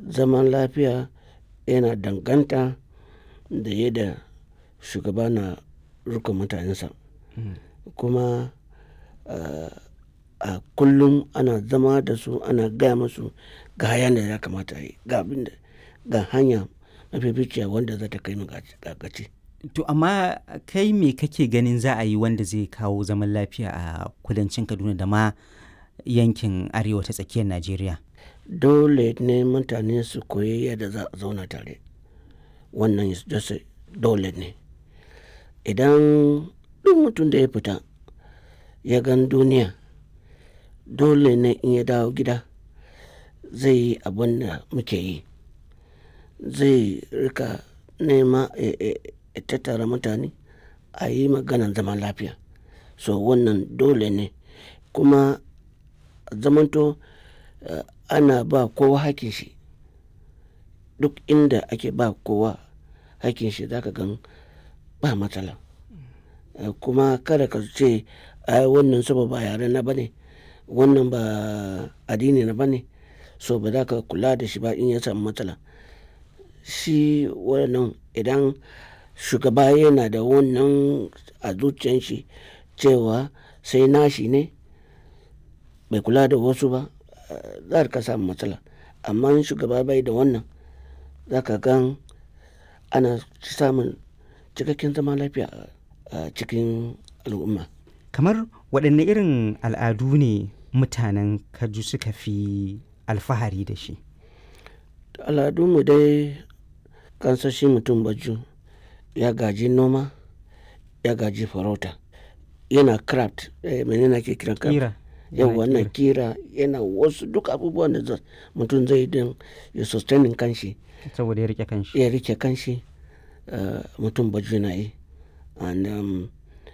zaman lafiya yana danganta da yadda shugaba na riƙon mutanensa kuma a kullum ana zama da su ana gaya musu ga hayan da ya kamata a yi ga abin da ga hanya mafificiya wanda za ta kai mu ga gaci. To amma kai me kake ganin za a yi wanda zai kawo zaman lafiya a kudancin Kaduna da ma yankin arewa ta tsakiyar Najeriya? Dole ne mutane su koyi yadda za a zauna tare. Wannan dole ne. Idan duk mutum da ya fita ya gan duniya dole ne in ya dawo gida zai yi abin da muke yi. Zai rika nema ya tattara mutane a yi maganan zaman lafiya. So wannan dole ne kuma zamanto ana ba kowa hakkin shi. Duk inda ake ba kowa hakkin shi za ka gan ba matsala. Kuma kada ka ce ai wannan saboda ba yare na ba ne, wannan ba addini na ba ne so ba za ka kula da shi ba in ya samu matsala. Shi wannan idan shugaba yana da wannan a zuciyan shi cewa sai nashi ne bai kula da wasu ba za ka samu matsala. Amma in shugaba bai da wannan za ka gan ana samun cikakken zaman lafiya a cikin al'umma. Kamar waɗanne irin al'adu ne mutanen Kaju suka fi alfahari da shi? Al'adunmu dai kansan shi mutum Baju ya gaji noma, ya gaji farauta, yana craft mene ne ake kiran craft? Ƙira. Yauwa yana ƙira yana wasu duk abubuwan da mutum zai yi don ya sustaining kanshi. Saboda ya riƙe kanshi. Ya riƙe kanshi mutum Baju na yi. And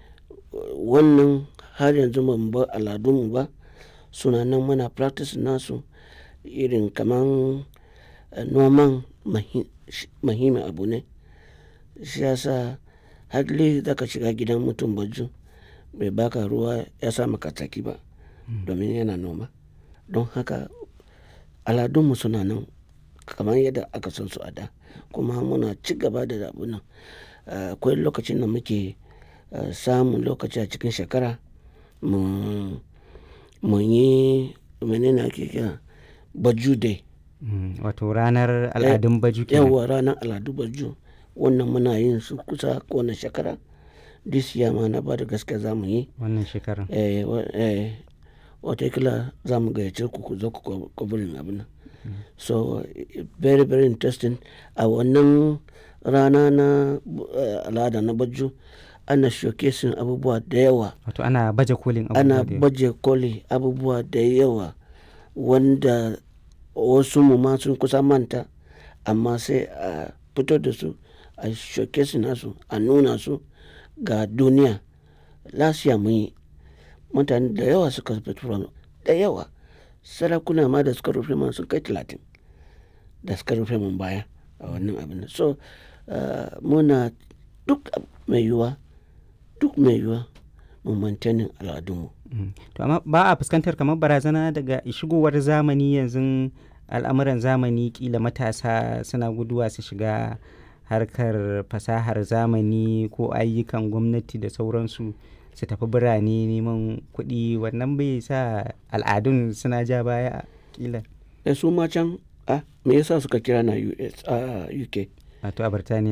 wannan har yanzu ba mu bar al'adunmu ba suna nan muna practice nasu irin kaman noman muhimmin abu ne. Shi ya sa hardly za ka shiga gidan mutum Baju bai baka ruwa ya sa maka tsaki ba domin yana noma. Don haka al'adunmu suna nan kamar yadda aka san su a da kuma muna ci gaba da abun nan. Akwai lokacin da muke samun lokaci a cikin shekara mu muyi mene ne ake kira Baju day. Wato ranar al'adun Baju kenan. Yauwa ranar al'adun Baju wannan muna yin su kusa kowane shekara. This year ma na bada gaskiya za mu yi. Wannan shekarar. Eh watakila za mu gayyace ku ku zo ku covering abun nan. So very very interesting a wannan rana na al'ada na Baju ana showcasing abubuwa da yawa. Wato ana baje kolin abubuwa Ana da yawa. baje koli abubuwa da yawa wanda wasu mu ma sun kusa manta amma sai a fito da su a showcasing nasu a nuna su ga duniya. Last year mun yi mutane da yawa suka fito da yawa. Sarakuna ma da suka rufe mana sun kai talatin da suka rufe mun baya a wannan abun nan. So muna duk mai yiwuwa duk mai yiwuwa mu maintaining al'adunmu. To amma ba a fuskantar kamar barazana daga shigowar zamani yanzu al'amuran zamani ƙila matasa suna guduwa su shiga harkar fasahar zamani ko ayyukan gwamnati da sauransu su tafi birane neman kuɗi wannan bai sa al'adun suna ja baya ƙila. Eh su ma can me yasa suka kira na US a UK? Wato a Birtaniya.